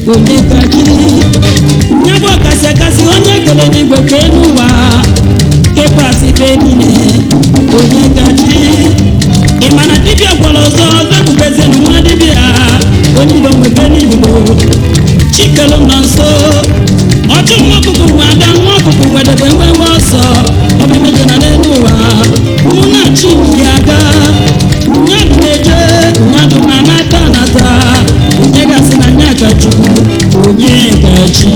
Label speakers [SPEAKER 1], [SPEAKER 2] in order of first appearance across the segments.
[SPEAKER 1] onye kachi nye bụ ọkasị akasị onye kere n'igwe ka elu ụwa kepụrasị be niile onye kachi ị ma na dibịa gwara ọzọ ọzọ ebubezienụ nwa dibịa onye igbo nwebe n'igbo chikelu nọ nso ọchụ nwa ọkụkụ nwe ada nwa ọkụkụ wedebe nwewe ọsọ ọbụmeje na n'elu ụwa mụ na chi ya aga mmadụ na-eje mmadụ na-anata anata onye gasị na nya ka chukwu onye gachi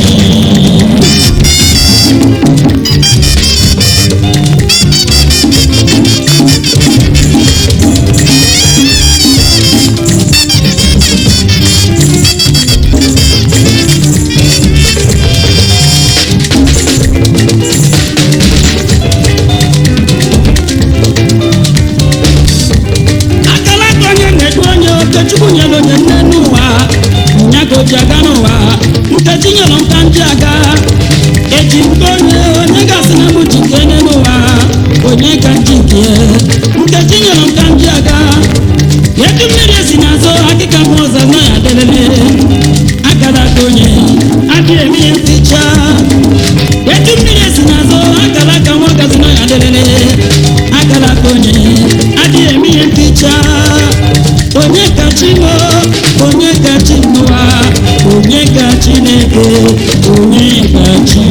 [SPEAKER 1] akala aka onye na-edu onye okechukwu nyere onye nne n'ụwa nya ka o ji aga n'ụwa nkechi nyere nka ndị aga eji nke onye onye gasị na bụ jike onye n'ụwa onye ka nji nke nkechi nyere nka ndị aga etu mmiri esi n'azụ akịka m ụzọ na ya delele akara aka onye adịghị eme ihe nticha etu mmiri esi n'azụ akara aka nwa gazi na ya delele akara aka onye adịghị eme ihe nticha onye ka chi mo onye ka chi n'ụwa onye ka chineke onye ka chi